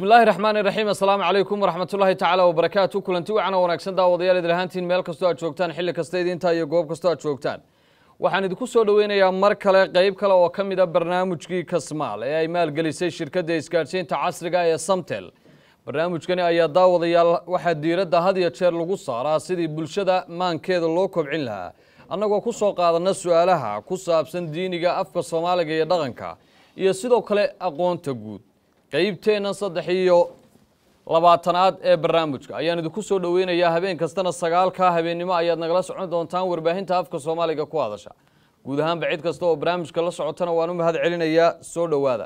bismi illaahi raxmaan iraxiim assalaamu calaykum waraxmat ullaahi tacaala wabarakaatu kulanti wacan oo wanaagsan daawadayaal idil ahaantiin meel kastoo aad joogtaan xilli kasta idintaa iyo goob kastoo aad joogtaan waxaan idinku soo dhoweynayaa mar kale qeyb kale oo ka mid a barnaamijkii kasmaal ee ay maalgelisay shirkadda isgaadhsiinta casriga ee samtel barnaamijkani ayaa daawadayaal waxaa diiradda had iyo jeer lagu saaraa sidii bulshada maankeeda loo kobcin lahaa annagoo ku soo qaadana su-aalaha ku saabsan diiniga afka soomaaliga iyo dhaqanka iyo sidoo kale aqoonta guud qeybteenna saddex iyo labaatanaad ee barnaamijka ayaan idinku soo dhoweynayaa habeen kastana sagaalka habeennimo ayaad nagala socon doontaan warbaahinta afka soomaaliga ku hadasha guud ahaanba cid kasta oo barnaamijka la socotana waan u mahad celinayaa soo dhowaada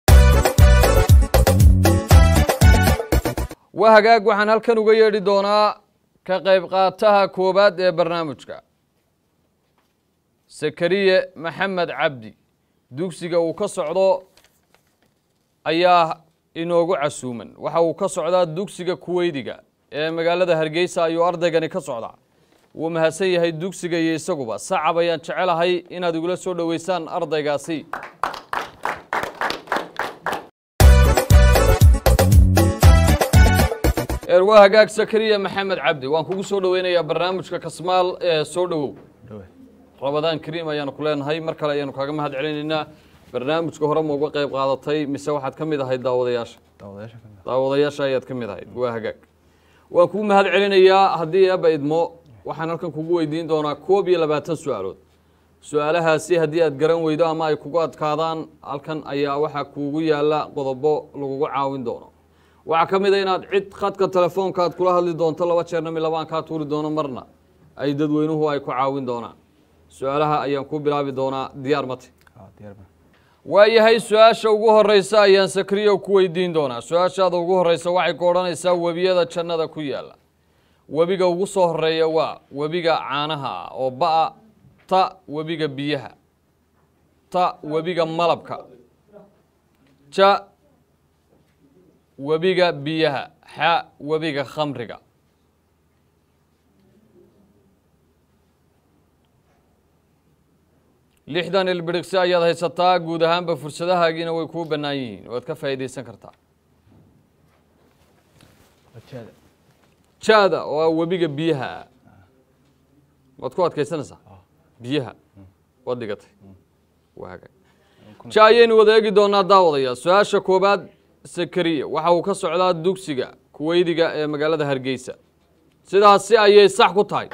waa hagaag waxaan halkan uga yeedhi doonaa ka qayb qaataha koowaad ee barnaamijka sakariye maxamed cabdi dugsiga uu ka socdo ayaa inoogu casuuman waxa uu ka socdaa dugsiga kuweydiga ee magaalada hargeysa ayuu ardaygani ka socdaa wuu mahadsan yahay dugsiga iyo isaguba sacab ayaan jecelahay inaad igula soo dhoweysaan ardaygaasi waa hagaag sakariya maxamed cabdi waan kugu soo dhoweynayaa barnaamijka kasmaal ee soo dhowow rabadaan kariim ayaanu ku leenahay mar kale ayaanu kaaga mahad celinaynaa barnaamijka hore ma uga qayb qaadatay mise waxaad ka mid ahayd daawadayaasha daawadayaasha ayaad ka mid ahayd waa hagaag waan kugu mahad celinayaa haddii eeba idmo waxaan halkan kugu weydiin doonaa koob iyo labaatan su-aalood su-aalahaasi haddii aad garan weydo ama ay kugu adkaadaan halkan ayaa waxaa kuugu yaala qodobo lagugu caawin doono waxaa ka mid a inaad cid khadka telefoonka aad kula hadli doonto laba jeerna mi labaan kaa tuuri doono marna ay dadweynuhu ay ku caawin doonaan su-aalaha ayaan ku bilaabi doonaa diyaar mate waayahay su-aasha ugu horeysa ayaan sakriyo ku weydiin doonaa su-aashaada ugu horeysa waxay ku odhanaysaa webiyada jannada ku yaala webiga ugu soo horeeya waa webiga caanaha ah oo ba-a ta webiga biyaha ta webiga malabka ja webiga biyaha xa webiga khamriga lixdan ilbirigsi ayaad haysataa guud ahaanba fursadahaagiina way kuu bannaan yihiin waad ka faa'iidaysan kartaa jaada oo ah webiga biyaha ah waad ku adkaysanaysaa biyaha waad dhigatay waaga ja ayaynu wada eegi doonaa daawadayaa su-aasha koobaad sakariya waxa uu ka socdaa dugsiga kuweydiga ee magaalada hargeysa sidaasi ayay sax ku tahay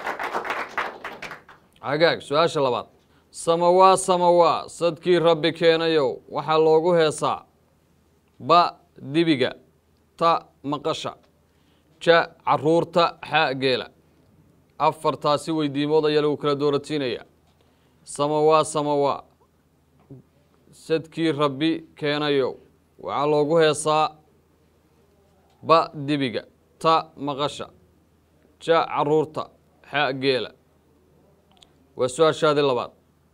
hagaag su-aasha labaad samawaa samawaa sadkii rabbi keenayow waxaa loogu heesaa ba dibiga ta maqasha ja caruurta xa geela afartaasi weydiimood ayaa lagu kala dooratiinaya samawaa samawaa sadkii rabbi keenayow waxaa loogu heesaa ba dibiga ta maqasha ja caruurta xa geela waa su-aashaadii labaad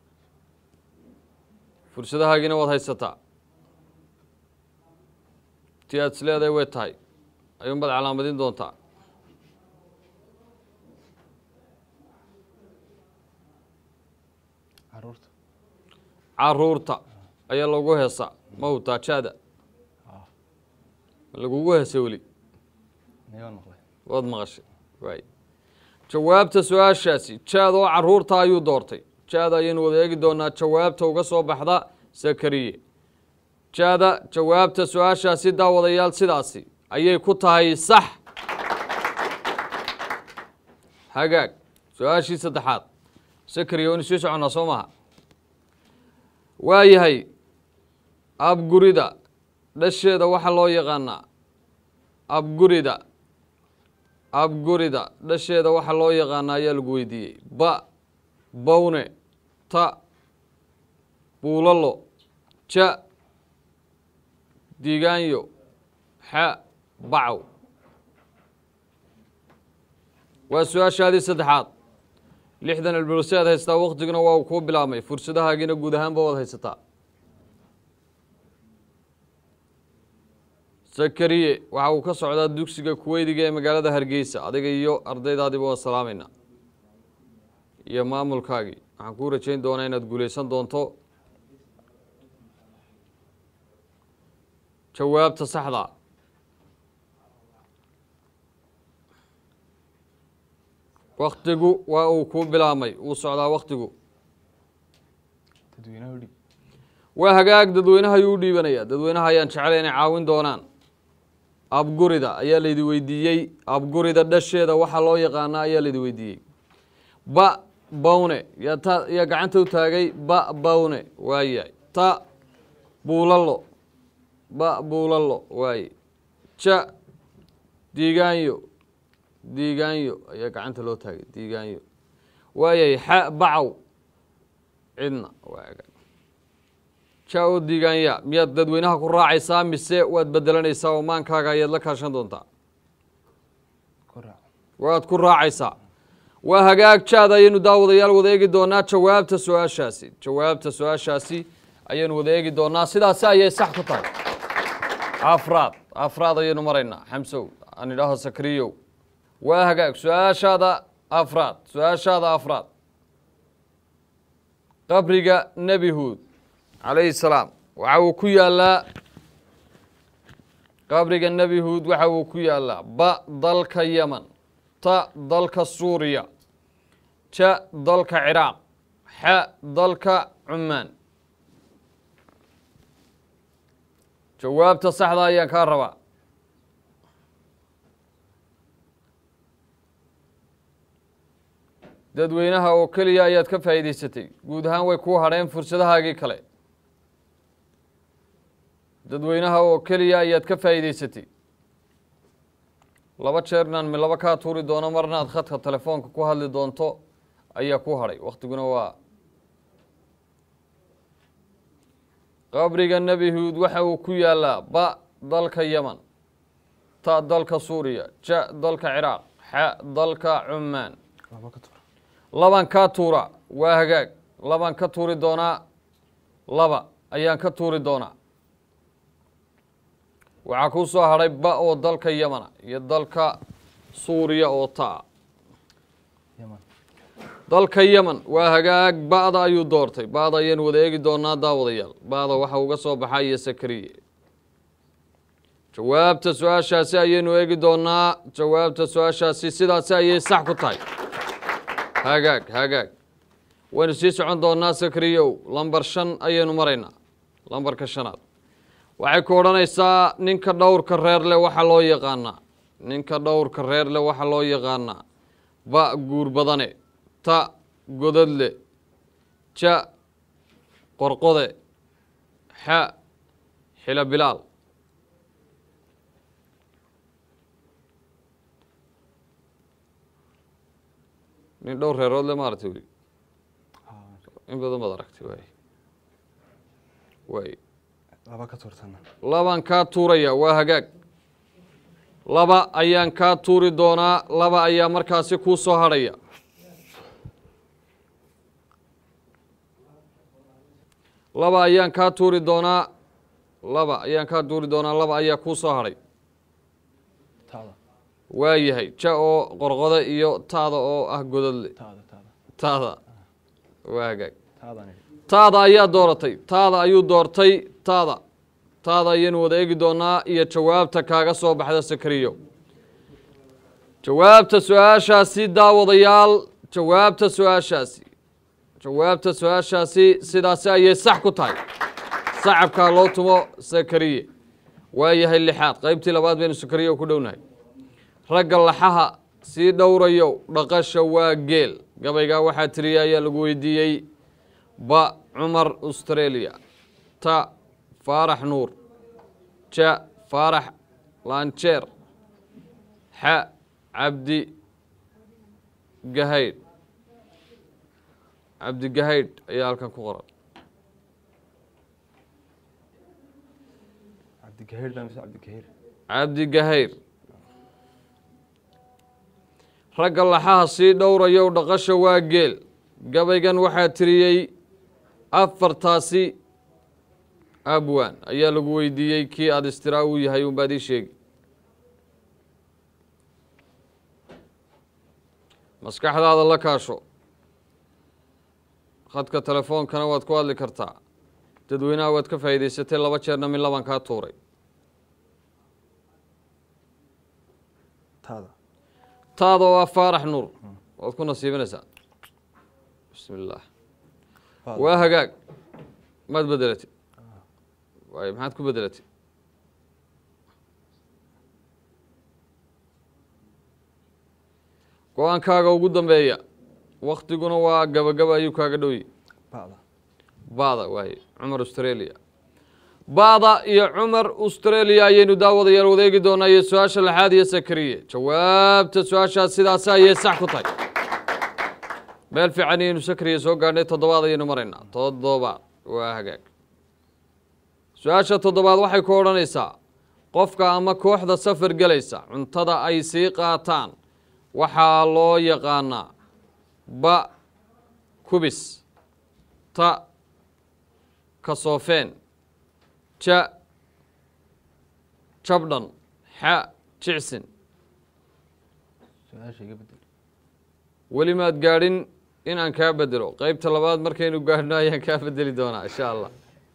fursadahaagiina waad haysataa ti aad isleedahay way tahay ayuunbaad calaamadin doontaa caruurta ayaa loogu heesaa ma hutaa jaada lagugu heesay weli waad maqashay waay jawaabta su-aashaasi jaad oo caruurta ayuu doortay jaada ayaynu wada eegi doonaa jawaabta uga soo baxda sakariye jaada jawaabta su-aashaasi daawadayaal sidaasi ayay ku tahay sax hagaag su-aashii saddexaad sakariye waynu sii soconnaa soo maha waayahay abgurida dhasheeda waxaa loo yaqaanaa abgurida abgurida dhasheeda waxaa loo yaqaanaa ayaa lagu weydiiyey ba bawne ta buulalo ja digaanyo xa bacow waa su-aashaadii saddexaad lixdan ilbirsi aad haystaa waktiguna waa uu kuu bilaabmay fursadahaagiina guud ahaanba waad haysataa sakariye waxa uu ka socdaa dugsiga kuweydiga ee magaalada hargeysa adiga iyo ardaydaadiba waan salaamayna iyo maamulkaagii waxaan kuu rajayn doonaa inaad guulaysan doonto jawaabta saxda waktigu waa uu kuu bilaabmay wuu socdaa waktigu dadweynaha udhib waa hagaag dadweynaha ayuu u dhiibanaya dadweynaha ayaan jeclay inay caawin doonaan abgurida ayaa laydi weydiiyey abgurida dhasheeda waxaa loo yaqaanaa ayaa laydi weydiiyey ba bawne yaa ta yaa gacanta u taagay ba bawne waayahay ta buulalo ba buulalo waaye ja diigaanyo diigaanyo ayaa gacanta loo taagay diigaanyo waayahay xa bacaw cidna waa hagaag ja oo diigaanya miyaad dadweynaha ku raacaysaa mise waad bedelanaysaa oo maankaaga ayaad la kaashan doontaa ku raac waad ku raacaysaa waa hagaag jaad ayaynu daawadayaal wada eegi doonaa jawaabta su-aashaasi jawaabta su-aashaasi ayaynu wada eegi doonaa sidaasi ayay sax ku tahay afraad afraad ayaynu maraynaa xamsow aan idhaaho sakriyow waa hagaag su-aashaada afraad su-aashaada afraad qabriga nebi huud calayhi salaam waxa uu ku yaalaa qabriga nebi huud waxa uu ku yaalaa ba dalka yeman ta dalka suuriya ja dalka ciraaq xa dalka cumaan jawaabta saxda ayaan kaa rabaa dadweynaha oo keliya ayaad ka faa'iidaysatay guud ahaan way kuu hadheen fursadahaagii kale dadweynaha oo keliya ayaad ka faa'iidaysatay laba jeernaan mi laba kaa tuuri doono marna aad khadka telefoonka ku hadli doonto ayaa ku hadhay waktiguna waa qabriga nebi huud waxa uu ku yaalaa ba dalka yeman ta dalka suuriya ja dalka ciraaq xa dalka cumaan laba ka tuura laban kaa tuura waa hagaag laban ka tuuri doonaa laba ayaan ka tuuri doonaa waxaa kuu soo hadhay ba oo dalka yemana iyo dalka suuriya oo taa yaman dalka yeman waa hagaag ba'da ayuu doortay ba'da ayaynu wada eegi doonaa daawadayaal ba'da waxa uga soo baxaa iyo sakariye jawaabta su-aashaasi ayaynu eegi doonaa jawaabta su-aashaasi sidaasi ayay sax ku tahay hagaag hagaag waynu sii socon doonaa sakriyow lambar shan ayaynu maraynaa lambarka shanaad waxay ku odhanaysaa ninka dhowrka reer leh waxaa loo yaqaanaa ninka dhowrka reer leh waxaa loo yaqaanaa ba guur badane ta godadle ja qorqode xa xilo bilaal nin dhowr reerood le maaragtay weli in badan baad aragtay waay waay laba ka tuurtana labaan kaa tuuraya waa hagaag laba ayaan kaa tuuri doonaa laba ayaa markaasi kuu soo hadhaya laba ayaan kaa tuuri doonaa laba ayaan kaa tuuri doonaa laba ayaa kuu soo hadhay taada waa yahay ja oo qorqode iyo taada oo ah godadle taada taada taada waa hagaag taadaan idhi taada ayaa dooratay taada ayuu doortay taada taada ayaynu wada eegi doonaa iyo jawaabta kaaga soo baxda sakariyo jawaabta su-aashaasi daawadayaal jawaabta su-aashaasi jawaabta su-aashaasi sidaasi ayay sax ku tahay sacabkaa loo tumo sakariye waa yahay lixaad qaybtii labaad baynu sakariyo ku dhownahay ragga laxaha sii dhowrayo dhaqasha waa geel gabaygaa waxaa tiriya ayaa lagu weydiiyey ba cumar australia ta faarax nuur ja faarax lanjeer xa cabdi gahaydh cabdi gahaydh ayaa halkan ku qoran cabdigahiir baa mise cabdigahiir cabdi gahayr ragga laxaha sii dhowrayow dhaqasha waa geel gabaygan waxaa tiriyey afartaasi abwan ayaa lagu weydiiyey kii aada istiraa uu yahay unbaad ii sheegi maskaxdaada la kaasho khadka telefoonkana waad ku hadli kartaa dadweynaha waad ka faa'iidaysatay laba jeerna min laban kaa tuuray taada taada oo ah faarax nuur waad ku nasiibinaysaa bismi illaah Ba'da. waa hagaag maad bedelatid waay maxaad ku bedelatid go-aankaaga ugu dambeeya waktiguna waa gabagaba ayuu kaaga dhowyi ba'da bada waaye cumar australia bada iyo cumar australia ayaynu daawadayaal wadeegi doonaa iyo su-aasha lixaad iyo sakariye jawaabta su-aashaas sidaasi ayay sax ku tahay meel fiican ayaynu sakariye soo gaadhnay toddobaad ayaynu maraynaa toddobaad waa hagaag su-aasha toddobaad waxay ku odhanaysaa qofka ama kooxda safar gelaysa cuntada ay sii qaataan waxaa loo yaqaanaa ba kubis ta kasoofeen ja jabdhan xa jicsin su-aasha iga bedel weli maad gaadhin in aan kaa bedelo qeybta labaad markaynu gaadhno ayaan kaa bedeli doonaa insha allah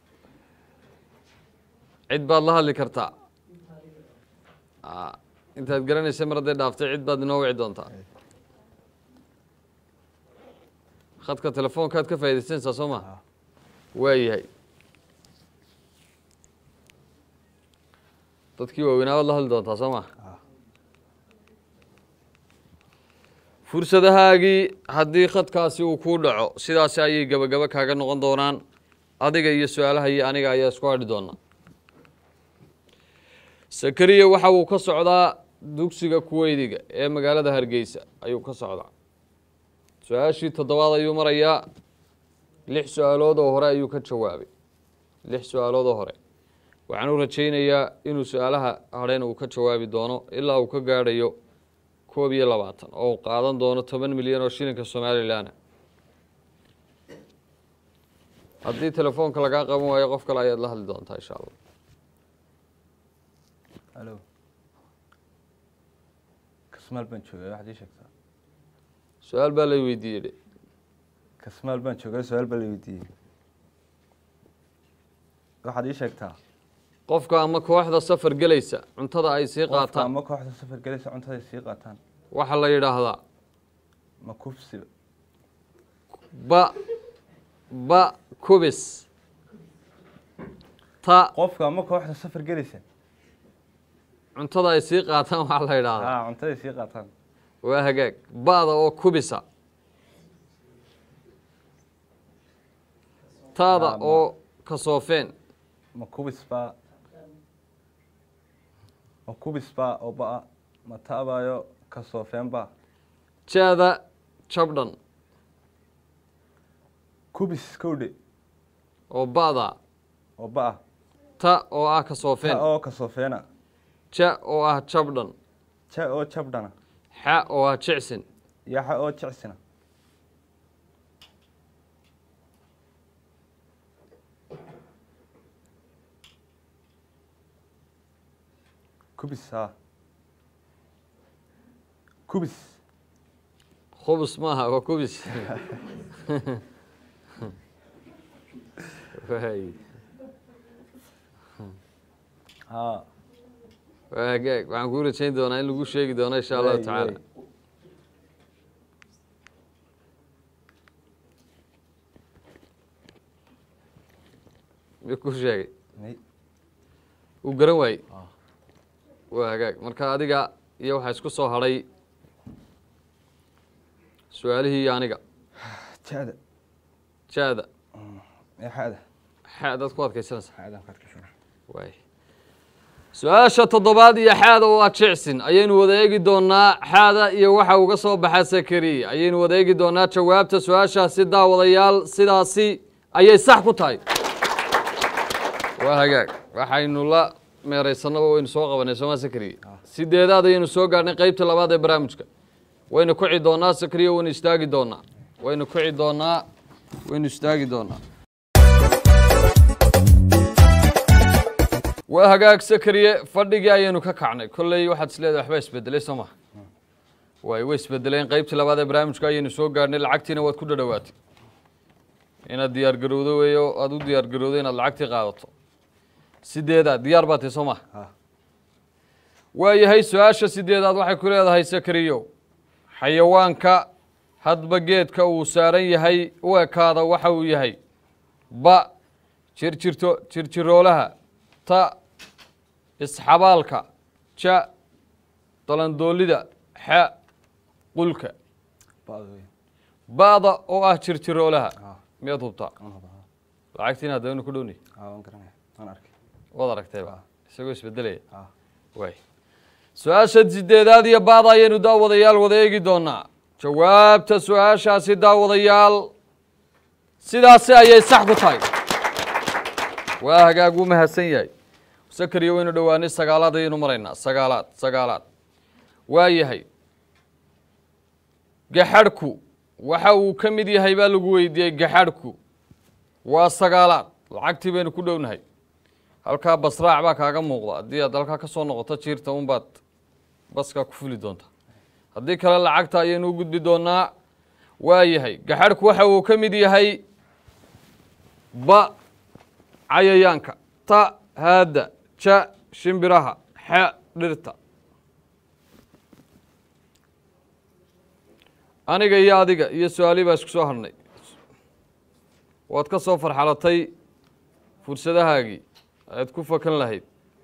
cid baad la hadli kartaa Aa, intaad garanaysa mar hadday dhaaftay cid baad inoo wici doontaa khadka telefoonkaad ka faaidaysanaysaa soo ma Ah. waa yahay dadkii waaweynaa waad la hadli doontaa soo ma Ah. fursadahaagii haddii khadkaasi uu kuu dhaco sidaasi ayay gebagabo kaaga noqon doonaan adiga iyo su-aalaha iyo aniga ayaa isku hadhi doonaa sakariya waxa uu ka socdaa dugsiga kuweydiga ee magaalada hargeysa ayuu ka socdaa su-aashii toddobaad ayuu marayaa lix su-aalood oo hore ayuu ka jawaabay lix su-aalood oo hore waxaan u rajaynayaa inuu su-aalaha hadheen uu ka jawaabi doono ilaa uu ka gaadhayo koob iyo labaatan oo uu qaadan doono toban milyan oo shilinka somalilan haddii telefoonka lagaa qaban waayo qof kale ayaad la hadli doontaa insha allah alo kasmaal baan joogay waxaad ii sheegtaa su-aal baa lay weydiiyey dhe kasmaal baan joogay su-aal baa la weydiiyey waxaad ii sheegtaa qofka ama kooxda safar gelaysa cuntada ay sii qofka qaataan ama kooxda safar gelaysa cuntaday sii qaataan waxaa la yidhaahdaa ma kufsiba ba ba kubis ta qofka ama kooxda safar gelaysa cuntada ay sii qaataan waxaa la yidhaahdaa haa cuntaday sii qaataan waa hagaag ba'da oo kubisa taada Ah, ma- oo kasoofeen ma kubis baa ma kubis baa oo ba'a ma ta'baayo ka soofeen baa jaada jabdhan kubis kowdhe oo ba'da oo ba'a ta oo ah ta kasoofeen oo ka soofeena ja oo ah jabdhan ja oo jabdhana xa oo ah jicsin yaxa oo jicsina kubis haa kubis khubus maaha waa kubis Waay. haa waa hagaag waxaan kuu rajayn doonaa in lagu sheegi doono insha allahu Waay, tacaala waay. mi ku sheegay May- uu garan waayey Ah. waa hagaag marka adiga iyo waxaa isku soo hadhay su-aalihii iyo aniga jaada jaada yaxada xaadaad ku adkaysanaysa xaadaan ka adkaysana waay su-aasha toddobaad iyo xaada oo ah jicsin ayaynu wada eegi doonaa xaada iyo waxa uga soo baxa sakari ayaynu wada eegi doonaa jawaabta su-aashaasi daawadayaal sidaasi ayay sax ku tahay waa hagaag waxaynu la meeraysanaba waynu soo qabanay sooma sakari sideedaad ayaynu soo gaadhnay qeybta labaad ee barnaamijka waynu kuci doonaa sakriya waynu istaagi doonaa waynu kuci doonaa waynu istaagi doonaa waa hagaag sakariye fadhigii ayaynu ka kacnay kolley waxaad isleedahay waxbaa isbedelay soo maha waay way isbedeleen qeybtii labaad ee barnaamijka ayaynu soo gaadhnay lacagtiina waad ku dhadhawaatay inaad diyaar garowdo weeyo aada u diyaar garowdo inaad lacagtii qaadato sideedaad diyaar baa tahay soo maha Ah. waayahay su-aasha sideedaad waxay ku leedahay sakariyo xayawaanka hadba geedka uu saaran yahay u ekaada waxa uu yahay ba jirjirto jirjiroolaha ta isxabaalka ja dalandoolida xa qulka ba'da wey ba'da oo ah jirjiroolaha ah miyaad hubtaa waan hubaa lacagtiina haddaynu ku dhowni ah waan garanaya waan arkay waad aragtayba isagoo isbedelaya ah waay su-aasha sideedaad iyo baada ayaynu daawadayaal wada eegi doonaa jawaabta su-aashaasi daawadayaal sidaasi ayay sax ku tahay waa hagaag wuu mahadsan yahay sakariyo waynu dhowaanay sagaalaad ayaynu maraynaa sagaalaad sagaalaad waa yahay gaxadhku waxa uu ka mid yahay baa lagu weydiiyey gaxadhku waa sagaalaad lacagtii baynu ku dhownahay halkaa basraac baa kaaga muuqda haddii aad halkaa ka soo noqoto jiirta unbaad baskaa ku fuli doonta haddii kale lacagta ayaynu u gudbi doonaa waa yahay gaxadhku waxa uu ka mid yahay ba cayayaanka ta haadda ja shimbiraha xa dhirta aniga iyo adiga iyo su-aalii baa isku soo hadhnay waad ka soo farxalatay fursadahaagii aad ku fakan lahayd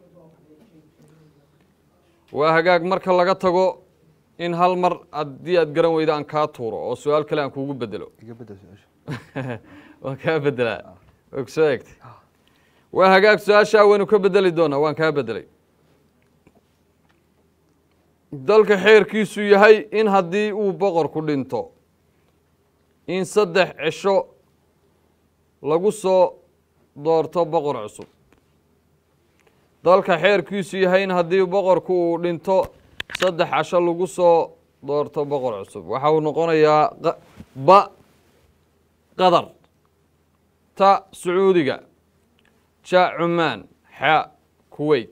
waa hagaag marka laga tago in hal mar haddii aad garan weyda aan kaa tuuro oo su-aal kale aan kuugu bedelo iga bedel su-aasha waan kaa bedelaa waa ku soo egtay waa hagaag su-aashaa waynu ka bedeli doonaa waan kaa bedelay dalka xeerkiisu yahay in haddii uu boqorku dhinto in saddex cisho lagu soo doorto boqor cusub dalka xeerkiisu yahay in haddii boqorku uu dhinto saddex casho lagu soo doorto boqor cusub waxa uu noqonayaa qa- ba qatar ta sacuudiga ja cumaan xa kuweyt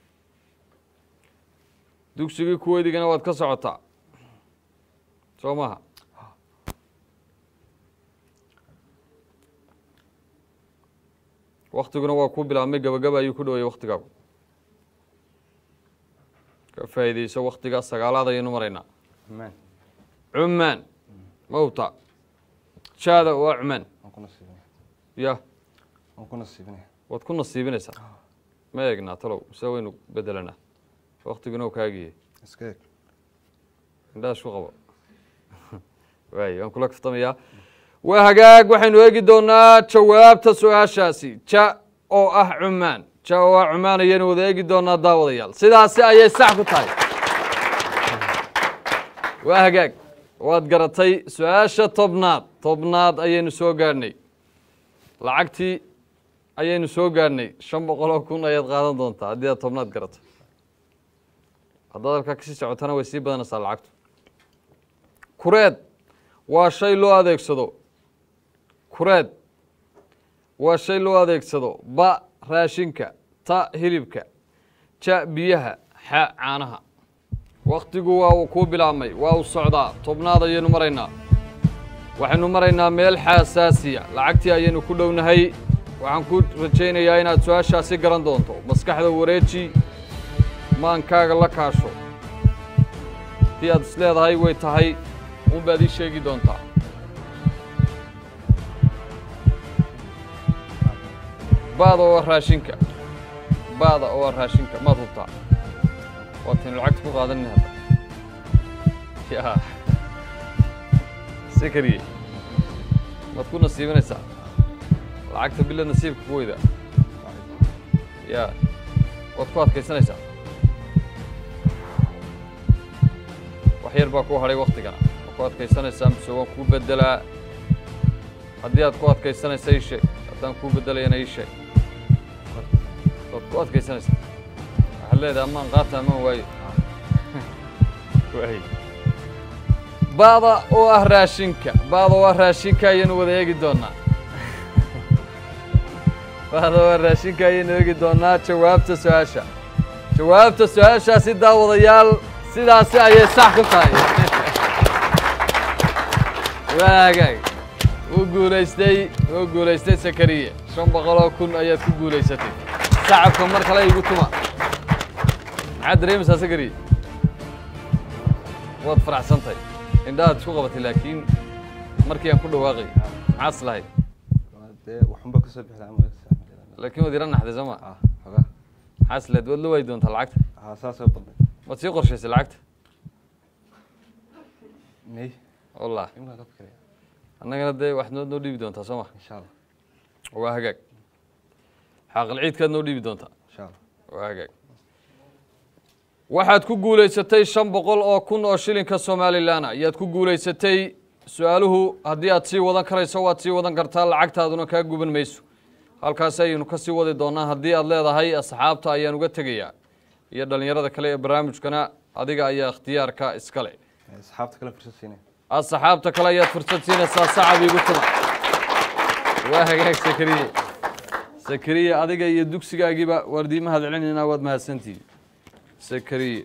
dugsigii kuweydigana waad ka socotaa soo maha waktiguna waa ku bilaabmay gabagaba ayuu ku dhowayay waktigaagu ka faa'iideyso waktigaa sagaalaad ayaynu maraynaa amaan cumaan mawta jaada waa cumaan waan ku nasiibinaya ya waan ku nasiibinaya waad ku nasiibinaysaa ma eegnaa talow mise waynu bedelanaa waktiguna u kaagiye iska eeg indhaha isku qabo waay waan kula kaftamayaa waa hagaag waxaynu eegi doonaa jawaabta su-aashaasi ja oo ah cumaan ja oo ah cumaan ayaynu wada eegi doonaa daawadayaal sidaasi ayay sax ku tahay waa hagaag waad garatay su-aasha tobnaad tobnaad ayaynu soo gaadhnay lacagtii ayaynu soo gaadhnay shan boqol oo kun ayaad qaadan doontaa haddii aad tobnaad garato haddaad halkaa kasii socotana way sii badanaysaa lacagtu kureed waa shay loo adeegsado kureed waa shay loo adeegsado ba raashinka ta hilibka ja biyaha xa caanaha waktigu waa uu kuu bilaabmay waa uu socdaa tobnaad ayaynu maraynaa waxaynu maraynaa meel xaasaasiya lacagtii ayaynu ku dhownahay waxaan ku rajaynayaa inaad su-aashaasi garan doonto maskaxda wareeji maankaaga la kaasho haddii aad is leedahay way tahay unbaad ii sheegi doontaa baada oo ah raashinka baada oo ah raashinka maad hubtaa waataynu lacagta ku qaadanina hadda ya sekariye maad ku nasiibinaysaa lacagta bila nasiibka ku weyda ya waad ku adkaysanaysaa wax yar baa ku hadhay waktigana waad ku adkaysanaysaa mise waan kuu bedelaa haddii aad ku adkaysanaysa ii sheeg haddaan kuu bedelayana ii sheeg waad ku adkaysanaysaa waxaad leedahay amaan qaata amaan waayo waay baada oo ah raashinka baada oo ah raashinka ayaynu wada eegi doonaa baada oo ah raashinka ayaynu eegi doonaa jawaabta su-aasha jawaabta su-aashaasi daawadayaal sidaasi ayay sax ku tahay waagaag wuu guulaystay wuu guulaystay sakariye shan boqoloo kun ayaad ku guulaysatay sacabka mar kale igu tuma maxaad dareemaysaa sakariye waad faraxsantahay indhahaad isku qabatay laakiin markii aan ku dhawaaqay maxaas lahayd dee waxunba kasoo bixi lahaa magaciisa laakiin waad ila naxday soo ma ah xogaa maxaas lahayd waad la waayi doontaa lacagta ah saasoo badnay waad sii qorshaysay lacagta may wallah imkaan ka fikiraya annagana dee wax noo noo dhiibi doontaa soo ma insha allah waa hagaag xaaqil ciidkaad noo dhiibi doontaa insha allah waa hagaag waxaad ku guulaysatay shan boqol oo kun oo shilinka somalilan ayaad ku guulaysatay su-aaluhu haddii aad sii wadan karayso waad sii wadan kartaa lacagtaaduna kaa guban mayso halkaas ayaynu ka sii wadi doonaa haddii aad leedahay asxaabta ayaan uga tegayaa iyo dhallinyarada kale ee barnaamijkana adiga ayaa ikhtiyaarka iskale Eh, asxaabta kale fursad siinaya asxaabta kale ayaad fursad siinaysaa sacab igu tuma waa hagaag sakariye sakariye adiga iyo dugsigaagiiba waardii mahad celinaynaa waad mahadsantihiin sakariye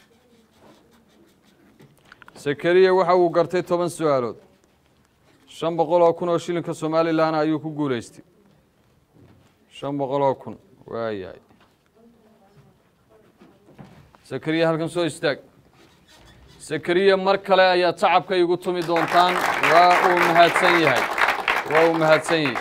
sakariye waxa uu gartay toban su-aalood shan boqol oo kun oo shilinka somalilan ayuu ku guulaystay shan boqol oo kun waayahay sakariye halkan soo istaag sakariye mar kale ayaad sacabka igu tumi doontaan waa uu mahadsan yahay waa uu mahadsan yahay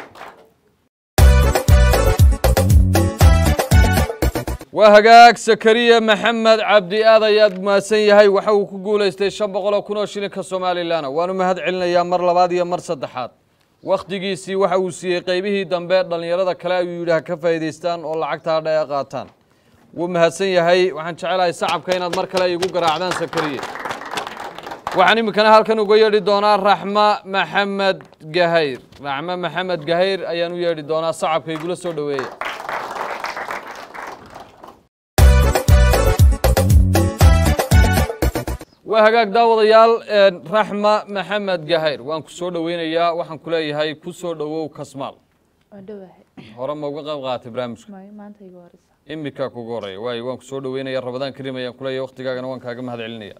waa hagaag sakariye maxamed cabdi aad ayaad mahadsan yahay waxa uu ku guulaystay shan boqol oo kun oo shilinka somalilan waanu mahad celinayaa mar labaad iyo mar saddexaad wakhtigiisii waxa uu siiyey qeybihii dambe dhallinyarada kale ayuu yidhi ha ka faa'iidaystaan oo lacagta hadha ee qaataan wuu mahadsan yahay waxaan jecelahay sacabka inaad mar kale igu garaacdaan sakariye waxaan iminkana halkan uga yeedhi doonaa raxma maxamed gahayr raxma maxamed gahayr ayaan u yeedhi doonaa sacabka igula soo dhoweeya waa hagaag daawadayaal een, raxma maxamed gahayr waan ku soo dhoweynayaa waxaan ku leeyahay ku soo dhowow kasmaal waa dhowahay hore ma uga qayb qaaatay barnaamijka maayo maanta iga horeysa iminkaa kugu horeeya waayo waan ku soo dhoweynaya rabadaan karim ayaan kuleeyahay waktigaagana waan kaaga mahad celinaya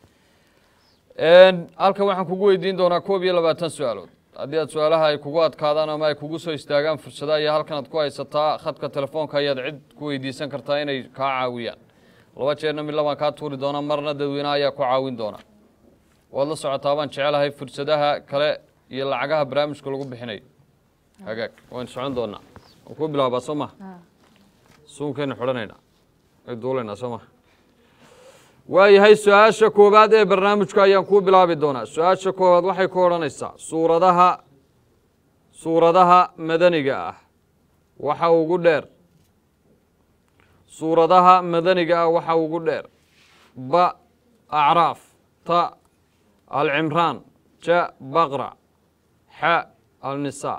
halkan waxaan kugu weydiin doonaa koob iyo labaatan su-aalood haddii aad su-aalaha ay kugu adkaadaan ama ay kugu soo istaagaan fursada ayaa halkan aad ku haysataa khadka telefoonka ayaad cid ku weydiisan kartaa inay kaa caawiyaan laba jeerna mid labaan kaa tuuri doonaa marna dadweynaha ayaa ku caawin doona waad la socotaa baan jecelahay fursadaha kale iyo lacagaha barnaamijka lagu bixinayo hagaag waan socon doonaa waan ku bilaabaa soo ma haa suunkaynu xidhanaynaa ay duulaynaa soo ma waayahay su-aasha koowaad ee barnaamijka ayaan kuu bilaabi doonaa su-aasha koowaad waxay ku odhanaysaa suuradaha suuradaha madaniga ah waxa ugu dheer suuradaha madaniga ah waxa ugu dheer ba acraaf ta alcimraan ja baqra xa alnisaa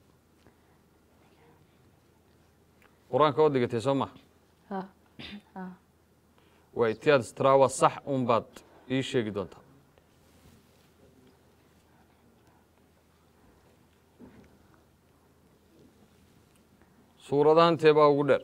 qur-aanka oo digatay soo ma haa haa way ti aad istiraa waa sax un baad ii sheegi doontaa suuradahan tee baa ugu dheer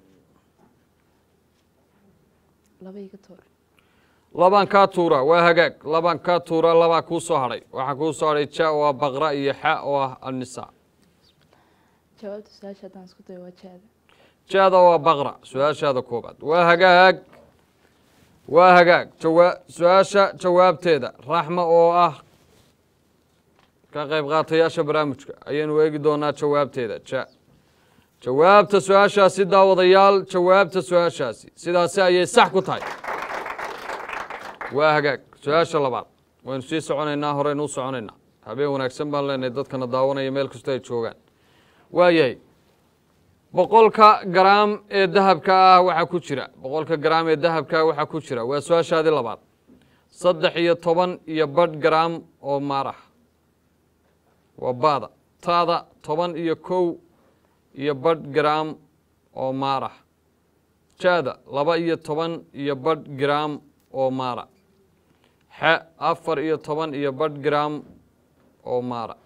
laba iga toor labaan kaa tuura waa hagaag labaan kaa tuura labaa kuu soo hadhay waxaa kuu soo hadhay ja oo ah baqra iyo xa oo ah annisaa jawaabta su-aasha haddaan isku dayo waa jaada jaada waa baqra su-aashaada koobaad waa hagaag waa hagaag jawa su-aasha jawaabteeda raxma oo ah ka qayb qaatayaasha barnaamijka ayaynu eegi doonaa jawaabteeda ja jawaabta su-aashaasi daawadayaal jawaabta su-aashaasi sidaasi ayay sax ku tahay waa hagaag su-aasha labaad waynu sii soconaynaa horeynu u soconaynaa habeen wanaagsan baan leenahay dadkana daawanaya meel kastoo ay joogaan waayahay boqolka garaam ee dahabka ah waxaa ku jira boqolka garaam ee dahabka ah waxaa ku jira waa su-aashaadii labaad saddex iyo toban iyo badh garaam oo maarah waa baada taada toban iyo kow iyo badh garaam oo maarah jaada laba iyo toban iyo badh garaam oo maara xe afar iyo toban iyo badh garaam oo maara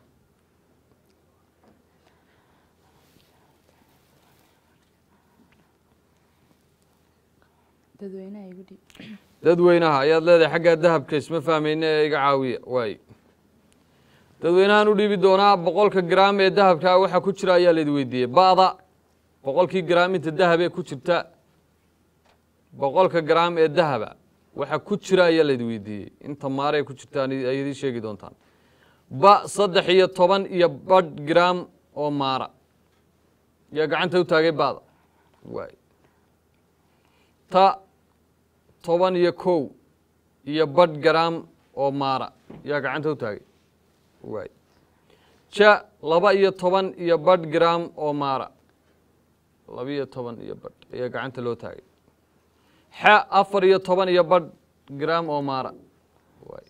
dadweynaha igu dhiib dadweynaha ayaad leedahay xaggaa dahabka isma fahmayne ee iga caawiya waay dadweynahaan u dhiibi doonaa boqolka garaam ee dahabkaa waxaa ku jira ayaa laidi weydiiyey ba'da boqolkii garaam inta dahab ee ku jirta boqolka garaam ee dahaba waxa ku jira ayaa laydin weydiiyey inta maaray ku jirtaan ay idiin sheegi doontaan ba saddex iyo toban iyo badh gram oo maara yaa gacanta u taagay ba'da waay ta toban iyo kow iyo badh gram oo maara yaa gacanta u taagay waay ja laba iyo toban iyo badh gram oo maara laba iyo toban iyo badh ayaa gacanta loo taagay xa afar iyo toban iyo badh gram oo maara waay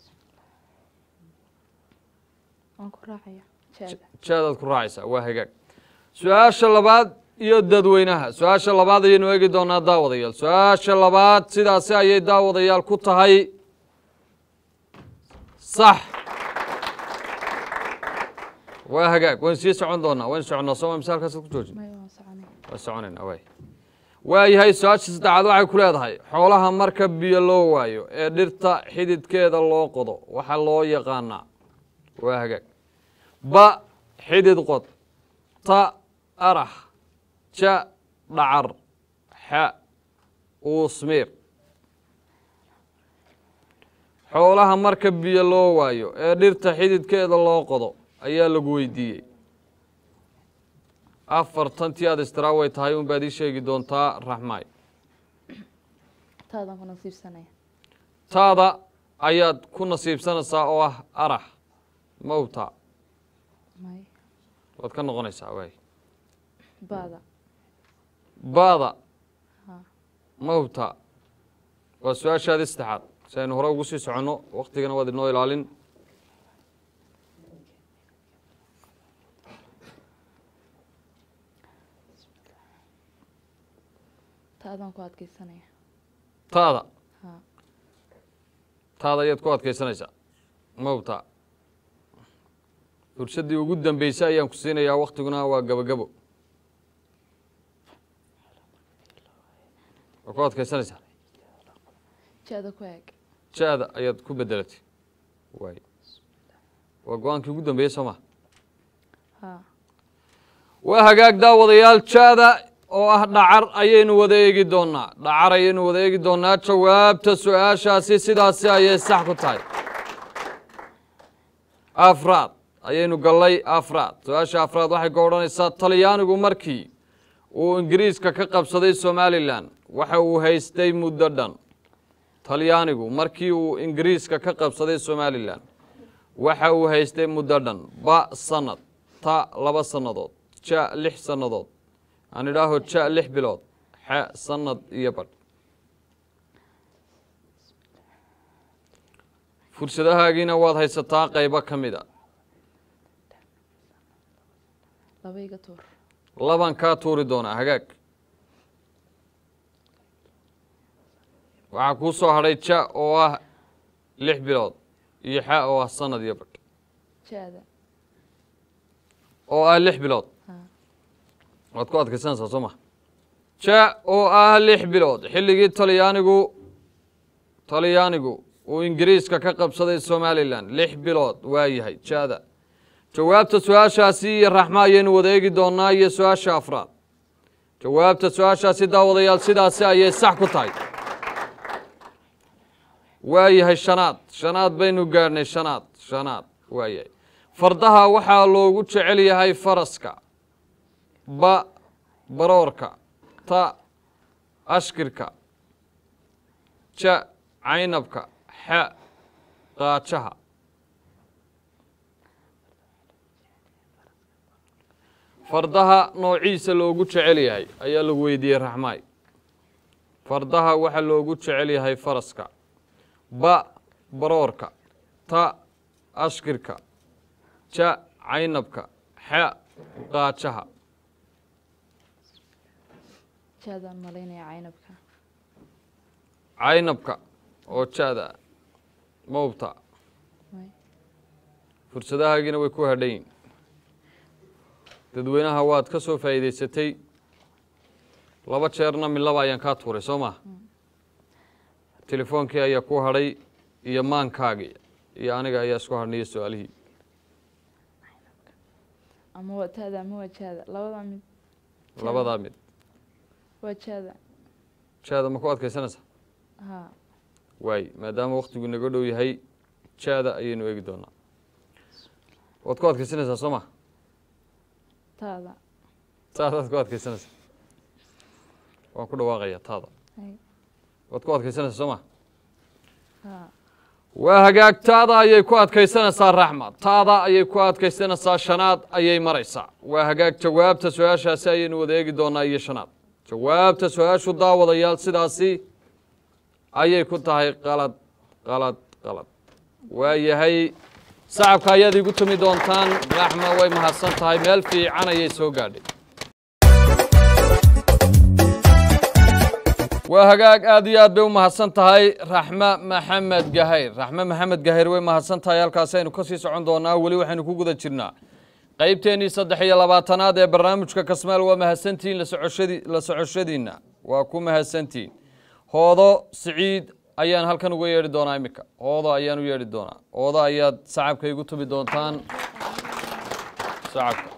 waan ku raacaya jaada jaadaad ku raacaysaa waa hagaag su-aasha labaad iyo dadweynaha su-aasha labaad ayaynu eegi doonaa daawadayaal su-aasha labaad sidaasi ayay daawadayaal ku tahay sax waa hagaag waynu sii socon doonaa waynu soconnaa sooma misaalkaas ku joojin may waan soconaya waa soconaynaa waay waayahay su-aasha saddexaad waxay ku leedahay xoolaha marka biyo loo waayo ee dhirta xididkeeda loo qodo waxaa loo yaqaanaa waa hagaag ba xidid qod ta arax ja dhacar xa uusmiir xoolaha marka biyo loo waayo ee dhirta xididkeeda loo qodo ayaa lagu weydiiyey afartantii aad istiraa way tahay un baad ii sheegi doontaa raxmaay taadaan ku nasiibsanaya taada ayaad ku nasiibsanaysaa oo ah arax mawta may waad ka noqonaysaa waay baada baada ha mawta waa su-aashaadii saddexaad si aynu hore ugu sii soconno waktigana waad inoo ilaalin taadaan ku adkeysanaya taada ha taada ayaad ku adkaysanaysaa mawta fursaddii ugu dambeysay ayaan ku siinayaa waktiguna waa gabagabo waa ku adkaysanaysaa jaada ku eeg ja-da ayaad ku bedelatay waay waa go-aankii ugu dambeeyey soo ma ha waa hagaag daawadayaal ja-da oo ah dhacar ayaynu wada eegi doonaa dhacar ayaynu wada eegi doonaa jawaabta su-aashaasi sidaasi ayay sax ku tahay afraad ayaynu gallay afraad su-aasha afraad waxay ka odhanaysaa talyaanigu markii uu ingiriiska ka qabsaday somalilan waxa uu haystay muddo dhan talyaanigu markii uu ingiriiska ka qabsaday somalilan waxa uu haystay muddo dhan ba sanad ta laba sannadood ja lix sannadood aan idhaaho ja lix bilood xe sanad iyo badh fursadahaagiina waad haysataa qaybo ka mid a laba iga tuur laban kaa tuuri doonaa hagaag waxaa kuu soo hadhay ja oo ah lix bilood iyo xa oo ah sanad iyo badh jaada oo ah lix bilood ha waad ku adkaysanaysaa soo ma ja oo ah lix bilood xilligii talyaanigu talyaanigu uu ingiriiska ka qabsaday somalilan lix bilood waa yahay jaada jawaabta su-aashaasi iyo raxma ayaynu wada eegi doonaa iyo su-aasha afraad jawaabta su-aashaasi daawadayaal sidaasi ayay sax ku tahay waa yahay shanaad shanaad baynu gaadhnay shanaad shanaad waa yahay fardaha waxaa loogu jecel yahay faraska ba baroorka ta ashkirka ja caynabka xa qaajaha fardaha noociisa loogu jecel yahay ayaa lagu weydiiyey raxmaay fardaha waxaa loogu jecel yahay faraska ba baroorka ta ashkirka ja caynabka xa qaajaha jaadaan malaynaya caynabka caynabka oo ja-da mawbta may fursadahaagiina way ku hadhayin dadweynaha waad ka soo faa'iidaysatay laba jeerna midlaba ayaan kaa tuuray soo maa telefoonkii ayaa ku hadhay iyo maankaagii iyo aniga ayaa isku hadhnaya su-aalihii ama waa taada ama waa jaada labadaa mid labadaa mid waa jaada jaada ma ku adkaysanaysaa ha waay maadaama waktigu naga dhow yahay jaada ayaynu eegi doonaa waad ku adkaysanaysaa soo ma taada taadaad ku adkaysanaysaa waan ku dhawaaqaya taada hay waad ku adkaysanaysaa soo ma haa waa hagaag taada ayay ku adkaysanaysaa raxma taada ayay ku adkaysanaysaa shanaad ayay maraysaa waa hagaag jawaabta su-aashaasi ayaynu wada eegi doonaa iyo shanaad jawaabta su-aashu daawadayaal sidaasi ayay ku tahay qalad qalad qalad waa yahay sacabka ayaad igu tumi doontaan raxma way mahadsan tahay meel fiican ayay soo gaadhay waa hagaag aad iyo aad bay u mahadsan tahay raxme maxamed gahayr raxme maxamed gahayr way mahadsan tahay halkaasi aynu ka sii socon doonaa weli waxaynu ku guda jirnaa qaybteennii saddex iyo labaatanaad ee barnaamijka kasmaal waa mahadsantihiin la socoshadi la socoshadiinna waa ku mahadsantihiin hoodo siciid ayaan halkan uga yeedhi doonaa iminka hoodo ayaan u yeedhi doonaa hoodo ayaad sacabka igu tumi doontaan sacabka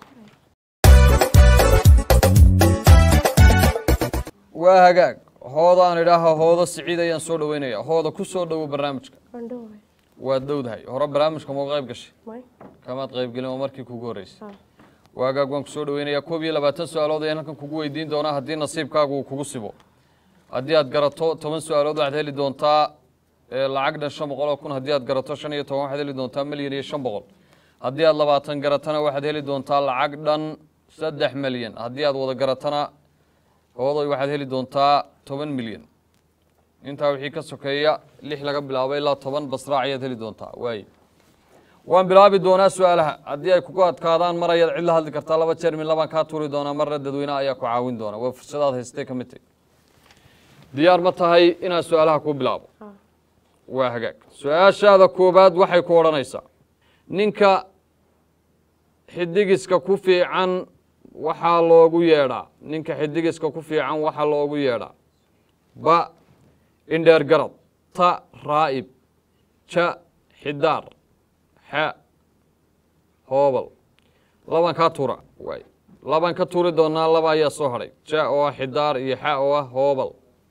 waa hagaag hoodo aan idhaaha hoodo siciid ayaan soo dhaweynaya hooda ku soo dhowo barnaamijka Mandhowe. waad dhowdahay hore barnaamijka mau qayb gashay May. kamaad qaybgelin oo markii kugu horreysay Ah. waagaag waan kusoo dhaweynayaa koob iyo labaatan su-aalood ayaan halkan kugu weydiin doonaa haddii nasiibkaagu uu kugu sibo haddii aad garato toban su-aalood waxaad heli doontaa ee, lacag dhan shan boqol oo kun haddii aad garato shan iyo toban waxaad heli doontaa milyan iyo shan boqol haddii aad labaatan garatana waxaad heli doontaa lacag dhan saddex milyan haddii aad wada garatana hooday waxaad heli doontaa toban milyan intaa wixii ka sokeeya lix laga bilaabo ilaa toban basraac ayaad heli doontaa waaye waan bilaabi doonaa su-aalaha haddii ay kugu adkaadaan mar ayaad cid la hadli kartaa laba jeer min labaan kaa tuuri doonaa marna dadweynaha ayaa ku caawin doona waa fursadaad haystay ka mid tahy diyaar ma tahay inaad su-aalaha ku bilaabo Ah. waa hagaag su-aashaada koobaad waxay ku odhanaysaa ninka xidigiska ku fiican waxaa loogu yeedhaa ninka xidigiska ku fiican waxaa loogu yeedhaa ba indheer garad ta raa'ib ja xidaar xa hoobal laban kaa tuura waay laban ka tuuri doonaa laba ayaa soo hadhay ja oo ah xidaar iyo xa oo ah hoobal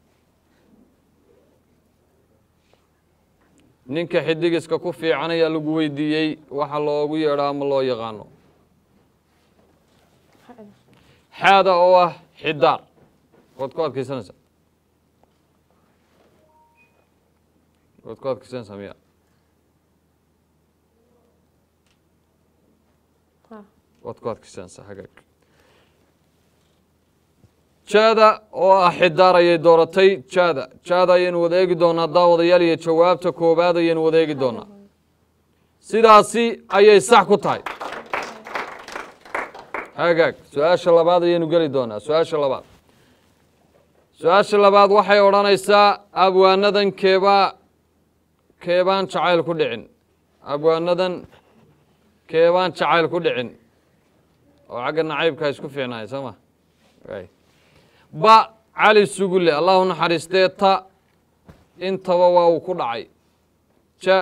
ninka xidigiska ku fiican ayaa lagu weydiiyey waxa loogu yeedhaa ama loo yaqaano Hada. xaada oo ah xidaar waad ku adkaysanaysaa waad ku adkaysanaysaa miya Ah. waad ku adkaysanaysaa hagaag jaada oo ah xidaar ayay dooratay jaada jaada ayaynu wada eegi doonaa daawadayaal iyo jawaabta koowaad ayaynu wada eegi doonaa sidaasi ayay sax ku tahay hagaag su-aasha labaad ayaynu geli doonaa su-aasha labaad su-aasha labaad waxay odhanaysaa abwaanadan keebaa keebaan jacayl ku dhicin abwaanadan keebaan jacayl ku dhicin oo xagga nacaybkaa isku fiicnaay soo ma waay ba cali sugulle allahu naxariistee ta intaba waa uu ku dhacay ja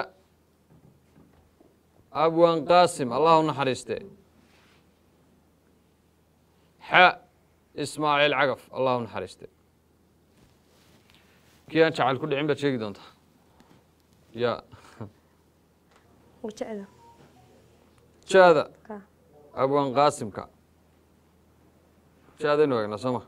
abwaan qaasim allahu naxariistee xa ismaaciil cagaf allahu naxariiste kii aan jacayl ku dhicin baad sheegi doontaa ya Wajacda. jaada Ah. abwaan qaasimka jaadaynu eegnaa soo ma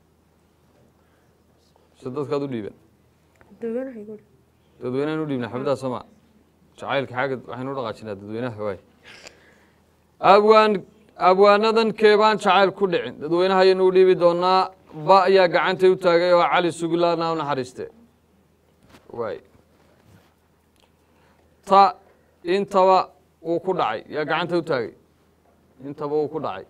se dadkaad u dhiiban Dadweynaha guri. dadweynahan u dhiibna xabadaha soo ma jacaylka xagga waxaynu u dhaqaajinaa dadweynaha waay abwaan abwaanadan keebaan jacayl ku dhicin dadweynaha ayaynu u dhiibi doonaa ba ayaa gacantay u taagay oo cali sugulaana u naxariiste waay ta intaba uu ku dhacay yaa gacanta u taagay intaba uu ku dhacay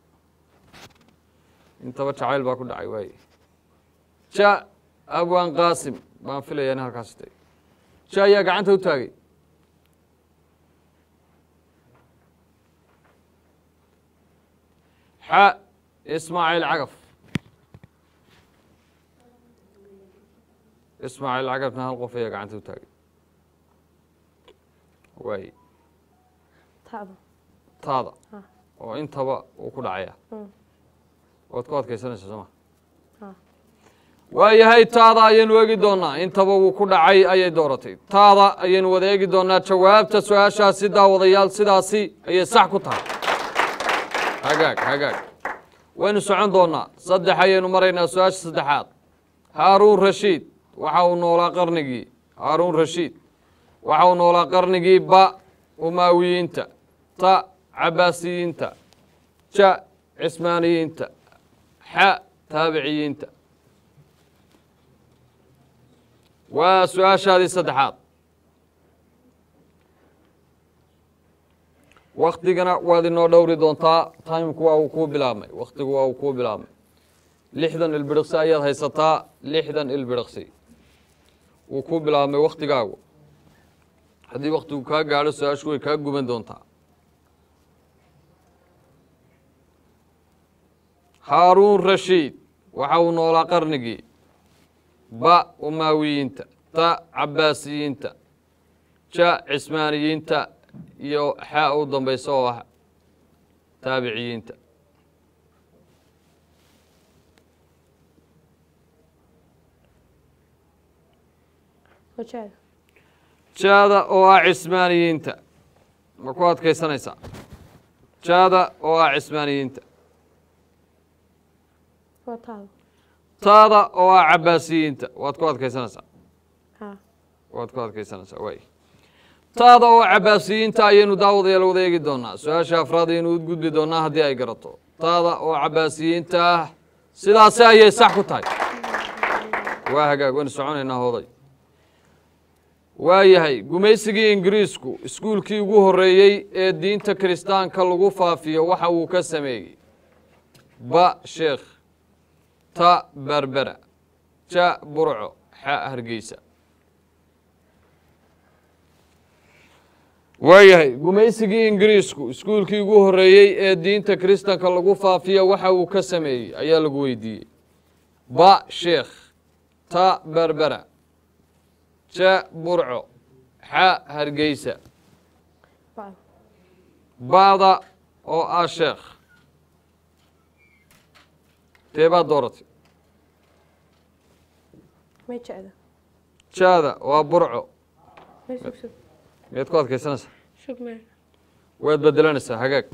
intaba jacayl baa ku dhacay waay ja abwaan qaasim baan filayaa in halkaasi tay ja ayaa gacanta u taagay xa ismaaciil cagaf ismaaciil cagafna hal qof ayaa gacanta u taagay waay Taada. taada Ah. oo intaba uu ku dhacaya Mm. waad ku adkaysanaysaa soo ma Ah. waayahay taada ayaynu eegi doonaa intaba wuu ku dhacay ayay dooratay taada ayaynu wada eegi doonaa jawaabta su-aashaasi daawadayaal sidaasi ayay sax ku tahay hagaag hagaag waynu socon doonaa saddex ayaynu maraynaa su-aasha saddexaad haaruun rashiid waxa uu noolaa qarnigii haaruun rashiid waxa uu noolaa qarnigii ba umaawiyiinta ta cabaasiyiinta ja cismaaniyiinta xa taabiciyiinta waa su-aashaadii saddexaad waktigana waad inoo dhowri doontaa timku waa uu kuu bilaabmay waktigu waa uu kuu bilaabmay lixdan ilbiriqsi ayaad haysataa lixdan ilbiriqsi wuu kuu bilaabmay waktigaagu haddii waktigu kaa gaadho su-aashu way kaa guban doontaa haaruun rashiid waxa uu noolaa qarnigii ba umaawiyiinta ta cabaasiyiinta ja cismaaniyiinta iyo xaa u dambaysa oo ah taabiciyiinta wajaada jaada oo ah cismaaniyiinta ma ku adkaysanaysaa jaada oo ah cismaaniyiinta waa taada taada oo ah cabaasiyiinta waad ku adkaysanaysaa haa waad ku adkaysanaysaa waay taada oo cabaasiyiinta ayaynu daawadayaal wada eegi doonaa su-aasha afraad ayaynu u gudbi doonaa haddii ay garato taada oo cabaasiyiinta ah sidaasi ayay sax ku tahay waa hagaag waynu soconaynaa hooday waayahay gumaysigii ingiriisku iskuulkii ugu horreeyey ee diinta kiristaanka lagu faafiyo waxa uu ka sameeyey ba sheekh ta berbera ja burco xa hargeysa waayahay gumaysigii ingiriisku iskuulkii ugu horreeyey ee diinta kiristanka lagu faafiya waxa uu ka sameeyey ayaa lagu weydiiyey ba sheekh ta berbera ja burco xa hargeysa bacda bacda oo ah sheekh tee baad dooratay may jecda jaada waa burco may sug sug miyaad ku adkaysanaysaa sug mee waad bedelanaysaa hagaag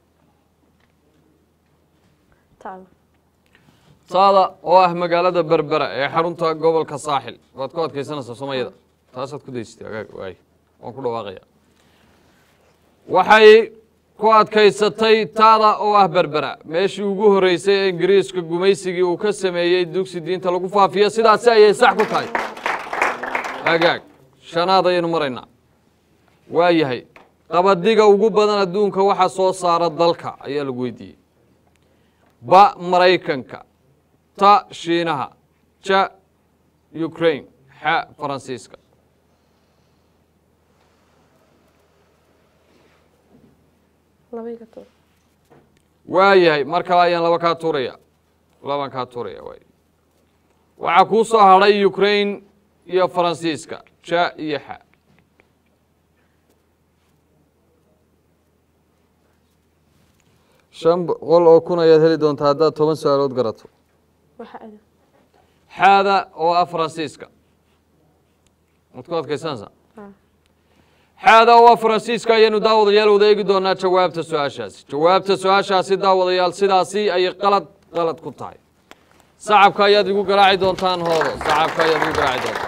taada taada oo ah magaalada berbera ee xarunta gobolka saaxil waad ku adkaysanaysaa soomaaliyada taasaad ku daysatay hagaag waay waan ku dhawaaqaya waxay ku adkaysatay taada oo ah berbera meeshii ugu horreysay ee ingiriiska gumaysigii uu ka sameeyey dugsi diinta lagu faafiyo sidaasi ayay sax ku tahay hagaag shanaad ayaynu maraynaa waa yahay qabadiga ugu badan adduunka waxa soo saara dalka ayaa lagu weydiiyey ba maraykanka ta shiinaha ja ukraine xa faransiiska laba iga tuur waa yahay mar kale ayaan laba kaa tuuraya labaan kaa tuuraya waay waxaa kuu soo hadhay ukraine iyo faransiiska ja iyo xa shan boqol oo kun ayaad heli doontaa haddaad toban su-aalood garato waxa ada xaada oo ah faransiiska maad ku adkaysanaysaa haa xaada oo ah faransiiska ayaynu daawadayaal wada eegi doonaa jawaabta su-aashaasi jawaabta su-aashaasi daawadayaal sidaasi ayay qalad qalad ku tahay sacabka ayaad igu garaaci doontaan hoodo sacabka ayaad igu garaaci doontaan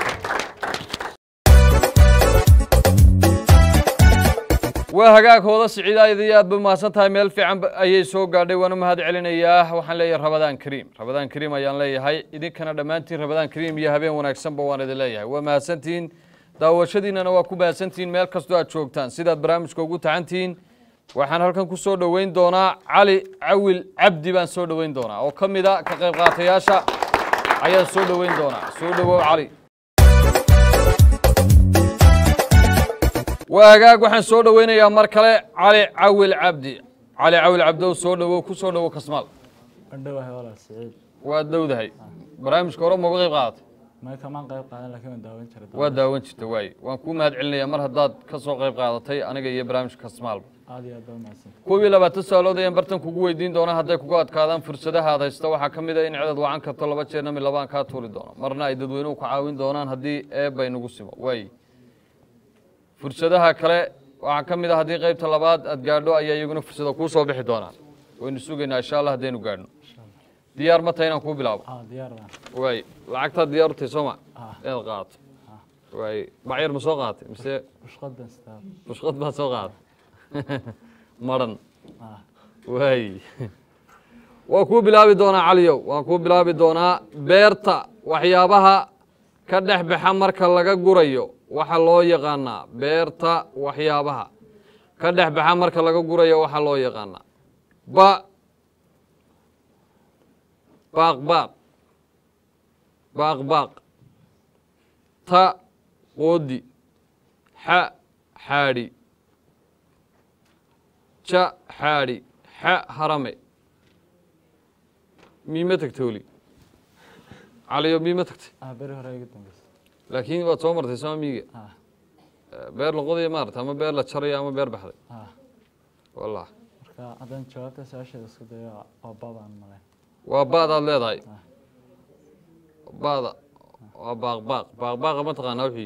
waa hagaag hooda siciidaayada iyo aad ba mahadsan tahay meel fiican ba- ayay soo gaadhay waana mahad celinayaa waxaan leeyahay rabadaan kariim rabadaan kariim ayaan leeyahay idinkana dhammaantiin rabadaan kariim iyo habeen wanaagsanba waan idin leeyahay waa mahadsantihiin daawashadiinana waa ku mahadsantihiin meel kastoo aad joogtaan sidaad barnaamijka ugu tacantihiin waxaan halkan ku soo dhoweyn doonaa cali cawil cabdi baan soo dhoweyn doonaa oo ka mida ka qayb qaatayaasha ayaan soo dhoweyn doonaa soo dhowow cali waa hagaag waxaan soo dhoweynayaa mar kale cali cawil cabdi cali cawil cabdow soo dhowow ku soo dhowow kasmaal andhowahay walaal siciid waad dhowdahay barnaamijka hore mauga qayb qaadatay may kamaan qayb qaadan laakiin waan daawan jiray waa daawan jirta waaye waan kuu mahad celinayaa mar haddaad ka soo qayb qaadatay aniga iyo barnaamijka kasmaalba aad iyo aad baa mahadsan koob iyo labaatan su-aalood ayaan bartan kugu weydiin doonaa hadday kugu adkaadaan fursadaha aad haysta waxaa ka mid a in cedad wacan karto laba jeerna mid labaan kaa tuuri doono marna ay dadweynuhu ku caawin doonaan haddii eebay nagu simo waay fursadaha kale waxaa ka mid a haddii qaybta labaad aad gaadho ayaa iyaguna fursada kuu soo bixi doonaan waynu sugaynaa insha allah haddaynu gaadhno diyaar ma tahay inaan kuu bilaabo ah diyaar baan waay lacagtaad diyaar u tahay soo ma ah inaad qaadato waay bacyar ma soo qaadatay mise bushqad baan sitaa bushqad baad soo qaadatay maran ah waay waa kuu bilaabi doonaa caliyow waan kuu bilaabi doonaa beerta waxyaabaha ka dhex baxa marka laga gurayo waxa loo yaqaanaa beerta waxyaabaha ka dhex baxa marka laga gurayo waxa loo yaqaanaa ba baaq baaq baaq baaq ta qoodi xa xaadhi ja xaadhi xa harame miima tagtay weli caliyo miima tagtay ah beri hore iga dambeysay laakiin waad soo martay sama miiga ah beer la qodayo maarata ama beer la jarayo ama beer baxday ah wallah marka haddaan jawaabta su-aasheeda isku dayo waa babaan male waa baadaad leedahay Ah. baada waa baaq baaq baaq baaqa ma taqaanaa wixii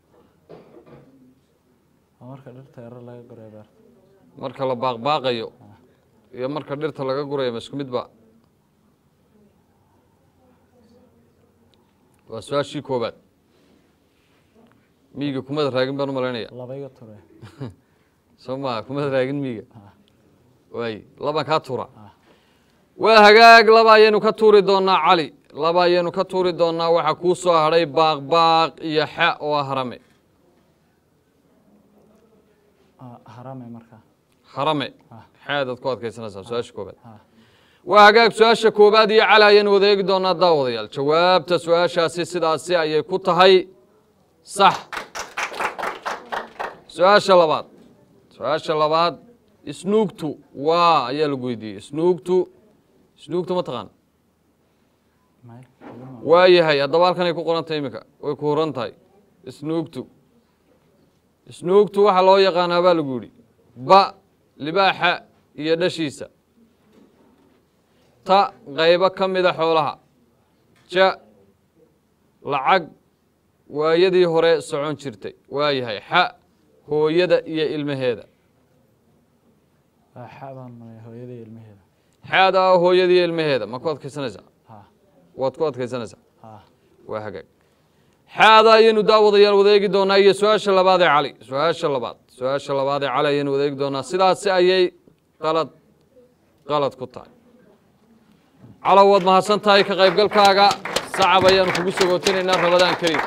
waa marka dhirta yaro laga goray beerta marka la baaq baaqayo iyo marka dhirta laga gurayo ma isku mid ba waa su-aashii koobaad miiga kumada raagin baan u malaynaya laba iga ture soo maa kumada raagin miiga Ah. waay labaan kaa tuura Ah. waa hagaag laba ayaynu ka tuuri doonaa cali laba ayaynu ka tuuri doonaa waxaa kuu soo hadhay baaq baaq iyo xa oo ah harame ah harame marka harame Ah. xaadaad ku adkaysanaysaa su-aasha koobaad ah waa hagaag su-aasha koobaad iyo cali ayaynu wada eegi doonaa daawadayaal jawaabta su-aashaasi sidaasi ayay ku tahay sax su-aasha labaad su-aasha labaad isnuugtu waa ayaa lagu weydiiyey isnuugtu isnuugtu ma taqaan may igama waa yahay haddaba halkanay ku qoran tahay iminka way ku horan tahay isnuugtu isnuugtu waxaa loo yaqaanaa baa lagu yidhi ba libaaxa iyo dhashiisa ta qaybo ka mida xoolaha ja lacag waayadii hore socon jirtay waa yahay xa hooyada iyo ilmaheeda waa xa baan malay hooyadii ilmaheeda xaada ah hooyada iyo ilmaheeda ma ku adkaysanaysaa ah waad ku adkaysanaysaa ah waa hagaag xaada ayaynu daawadayaal wadaegi doonaa iyo su-aasha labaad ee cali su-aasha labaad su-aasha labaad ee cali ayaynu wadaegi doonaa sidaasi ayay qalad qalad ku tahay calow waad mahadsan tahay ka qaybgalkaaga sacab ayaanu kugu sogootinaynaa rabadaan kariim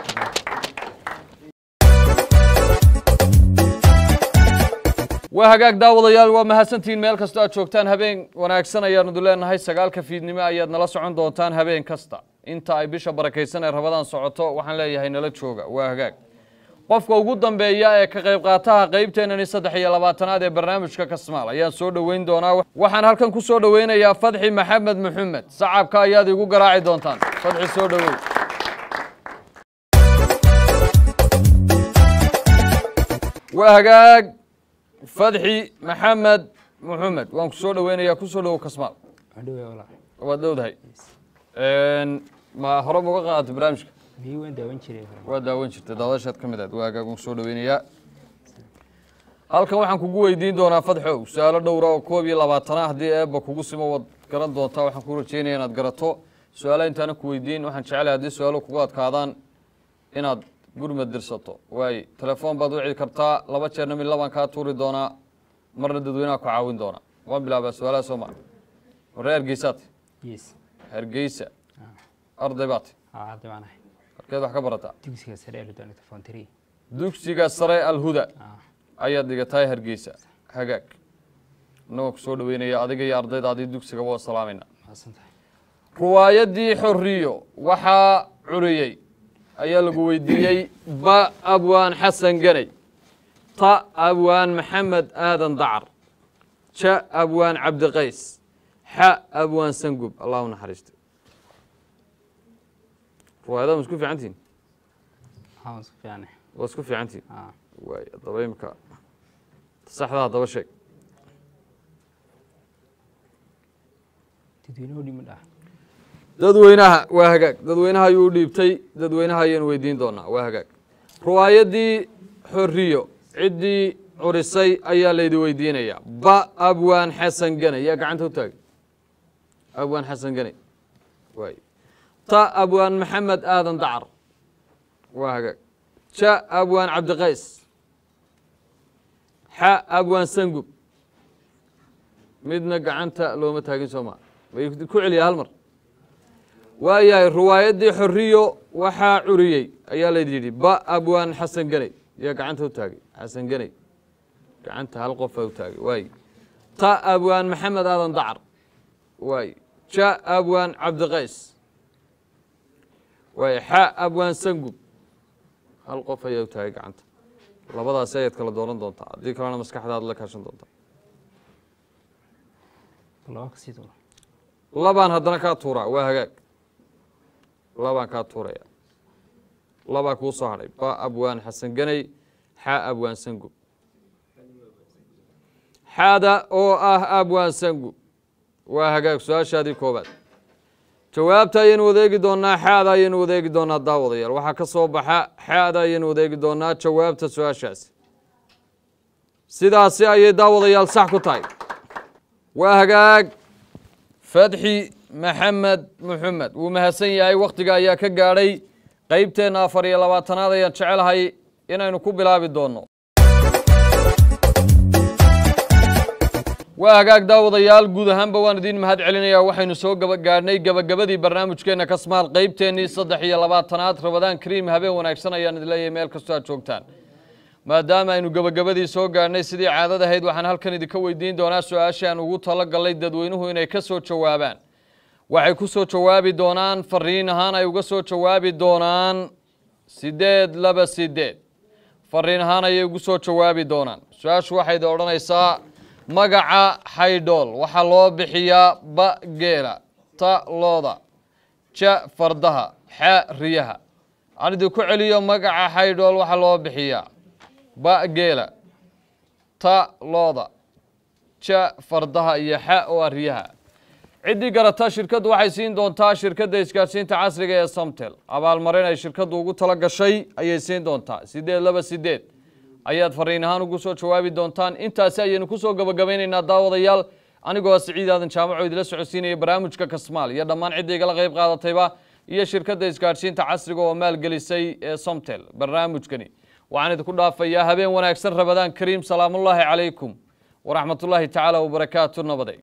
waa hagaag daawadayaal waa mahadsantihiin meel kastoo aad joogtaan habeen wanaagsan ayaanu leenahay sagaalka fiidnimo ayaad nala socon doontaan habeen kasta inta ay bisha barakaysan ee rabadaan socoto waxaan leeyahay nala jooga waa hagaag qofka ugu dambeeya ee ka qayb qaataha qaybteenani saddex iyo labaatanaad ee barnaamijka kasmaal ayaan soo dhoweyn doonaa waxaan halkan ku soo dhoweynayaa fadxi maxamed maxamed sacabka ayaad igu garaaci doontaan fadxi soo dhowow waa hagaag fadxi maxamed maxamed waan ku soo dhoweynayaa ku soo dhowow kasmaal Adhowe walaa. waad dhowdahay ma hore ma uga qaadatay barnaamijka Miyuu waan daawan jiray hore. waa daawan jirtay daadashaad ka mid ahayd waa hagaag waan soo dhoweynayaa halkan waxaan kugu weydiin doonaa fadxow su-aalo dhowra oo koob iyo labaatana haddii eebba kugu simo waad garan doontaa waxaan ku rajeynaya inaad garato su-aalaha intaana ku weydiin waxaan jecelahay haddii su-aalo kugu adkaadaan inaad gurmad dirsato waaye telefoon baad wici kartaa laba jeerna mid labaan kaa tuuri doonaa marna dadweynaha ku caawin doonaa waan bilaabaa su-aalaha soo maa warre hargeysaad Yes. hargeysa arday baad Aa hadda waan ahay. halkeed wax ka barataa Dugsiga sare ee Luton Telephone 3. dugsiga sare alhuda Ah. ayaad dhigatahay hargeysa hagaag annagoo ku soo dhoweynaya adiga iyo ardaydaadii dugsiga waa salaamayna Maasantahay. riwaayadii xorriyo waxaa curiyey ayaa lagu weydiiyey ba abwaan xasan ganay ta abwaan maxamed aadan dacar ja abwaan cabdiqays xa abwaan sangub allah u naxariisto riwaayadaha ma isku fiican tihiin Haa waan isku fiicnay. waa isku fiican tihiin Ah. waay haddaba imika saxda haddaba sheeg dadweynuhu dhimi dhaha dadweynaha waa hagaag dadweynaha ayuu u dhiibtay dadweynaha ayaynu weydiin doonaa waa hagaag riwaayaddii xoriyo ciddii curisay ayaa laydi weydiinayaa ba abwaan xasan gane yaa gacanta u taagay abwaan xasan gane waay ta abwaan maxamed aadan dacar waa hagaag ja abwaan cabdiqays xa abwaan sangub midna gacanta looma taagin soo maa way ku celiyaa hal mar waayahay riwaayaddii xoriyo waxaa curiyey ayaa laydi yidhi ba abwaan xasan ganey yaa gacanta u taagay xasan ganey gacanta hal qofaa u taagay waay ta abwaan maxamed aadan dacar waay ja abwaan cabdiqays waay xa abwaan sangub hal qof ayaa u taagay gacanta labadaasi ayaad kala dooran doontaa haddii kalena maskaxdaada la kaashan doontaa laba kasii doona labaan haddana kaa tuuraa waa hagaag labaan kaa tuuraya labaa kuu soo hadhay ba abwaan xasan ganey xa abwaan sangub xaada oo ah abwaan sangub waa hagaag su-aashaadii koobaad jawaabta ayaynu wadeegi doonaa xaada ayaynu wadeegi doonaa daawadayaal waxaa ka soo baxa xaada ayaynu wadeegi doonaa jawaabta su-aashaasi sidaasi ayay daawadayaal sax ku tahay waa hagaag fadxi maxamed muxamed wuu mahadsan yahay wakhtiga ayaa ka gaadhay qeybteenna afar iyo labaatanaad ayaan jecelahay inaynu ku bilaabi doonno waa hagaag daawadayaal guud ahaanba waan idiin mahad celinayaa waxaynu soo gaba gaadhnay gebagabadii barnaamijkeenna kasmaal qeybteennii saddex iyo labaatanaad rabadaan kariim habeen wanaagsan ayaan idin leeyahay meel kastoo aad joogtaan maadaama aynu gebagabadii soo gaadhnay sidii caadad ahayd waxaan halkan idinka weydiin doonaa su-aashii aan ugu talo gallay dadweynuhu inay ka soo jawaabaan waxay ku soo jawaabi doonaan fariin ahaan ay uga soo jawaabi doonaan sideed laba sideed fariin ahaan ayay ugu soo jawaabi doonaan su-aashu waxay idin odhanaysaa magaca xaydhool waxaa loo bixiyaa ba geela ta looda ja fardaha xa riyaha aan idinku celiyo magaca xaydhool waxaa loo bixiyaa ba geela ta looda ja fardaha iyo xa oo ah riyaha ciddii garata shirkaddu waxay siin doontaa shirkadda isgaadhsiinta casriga ee samtel abaalmarin ay shirkaddu ugu tala gashay ayay siin doontaa sideed laba sideed ayaad fariin ahaan ugu soo jawaabi doontaan intaasi ayaynu ku soo gabagabaynaynaa daawadayaal anigoo siciid aadan jaamaco idila socodsiinaya barnaamijka kasmaal iyo dhammaan cidda igala qayb qaadatayba iyo shirkadda isgaadhsiinta casriga oo maalgelisay ee somtel barnaamijkani waxaan idinku dhaafayaa habeen wanaagsan rabadaan kariim salaamullaahi calaykum waraxmatullaahi tacaala wabarakaatu nabaday